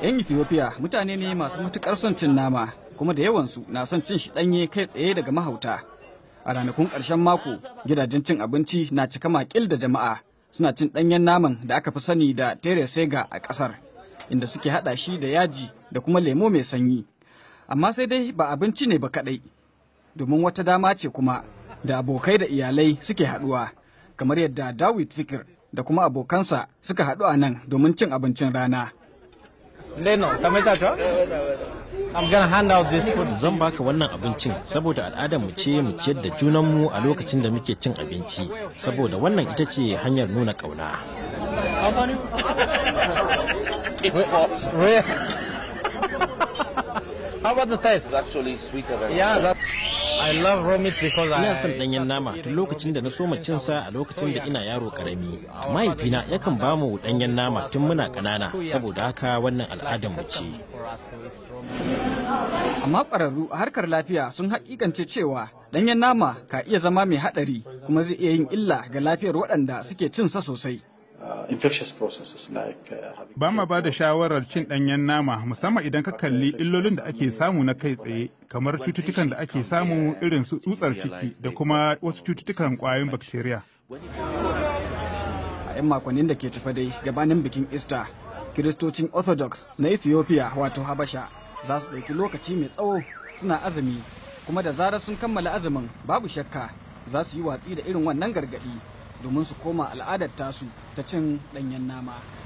'Yan Ethiopia mutane ne masu matukar son cin nama kuma da yawansu na son cin shi ɗanye kai tsaye daga mahauta. A ranakun ƙarshen mako gidajen cin abinci na cika makil da jama'a suna cin ɗanyen naman da aka fi sani da tere sega a ƙasar inda suke haɗa shi da yaji da kuma lemo mai sanyi. Amma sai dai ba abinci ne ba kaɗai domin wata dama ce kuma da abokai da iyalai suke haɗuwa kamar yadda Dawid Fikir da kuma abokansa suka haɗu a nan domin cin abincin rana. Leno, I'm gonna hand out this food. Zan baka wannan abincin saboda al'adar mu ce mu ciyar da junanmu a lokacin da muke cin abinci saboda wannan ita ce hanyar nuna ƙauna. It's hot. Where? How about the taste? It's actually sweeter than Yeah, that, I love raw meat because I. Ina son ɗanyen nama tun lokacin da na soma cin sa a lokacin da ina yaro karami. Mahaifina yakan ba mu ɗanyen nama tun muna ƙanana saboda haka wannan al'adar mu ce. Amma ƙwararru a harkar lafiya sun haƙiƙance cewa ɗanyen nama ka iya zama mai haɗari kuma zai iya yin illa ga lafiyar waɗanda suke cin sa sosai. uh, infectious processes like uh, having Ba ma ba da shawarar cin ɗanyen nama musamman idan ka kalli illolin da ake samu na kai tsaye kamar cututtukan da ake samu irin su tsutsar ciki da kuma wasu cututtukan ƙwayoyin bakteriya. A 'yan makonnin da ke tafa dai gabanin bikin Easter, Kiristocin Orthodox na Ethiopia wato Habasha za su ɗauki lokaci mai tsawo suna azumi kuma da zarar sun kammala azumin babu shakka za su yi watsi da irin wannan gargaɗi domin su koma al'adar tasu ta cin ɗanyen nama.